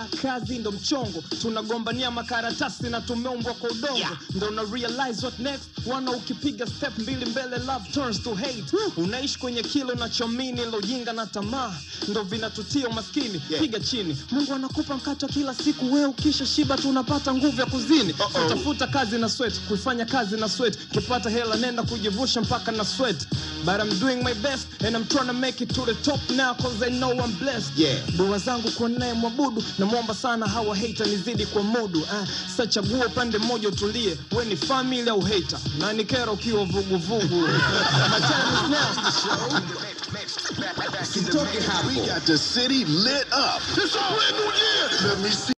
hela kazi ndo mchongo tunagombania makaratasi na tumeumbwa kwa udongo Yeah. ndo una realize what next wana ukipiga step mbili mbele love turns to hate unaishi kwenye kile unachomini lojinga na tamaa ndo vinatutia umaskini Yeah. piga chini mungu anakupa mkato kila siku wewe ukisha shiba tu unapata nguvu ya kuzini Uh-oh. so tafuta kazi na sweat kuifanya kazi na sweat kipata hela nenda kujivusha mpaka na sweat but I'm doing my best and I'm trying to make it to the top now cause I know I'm blessed Yeah. dua zangu kwa naye mwabudu namwomba sana hawa hata nizidi kwa mudu ah, sa chagua upande mmoja utulie we ni family au hater na ni kero ukiwa vuguvugu My time is now. Usitoke hapo. We got the city lit up. It's a brand new year. Let me see.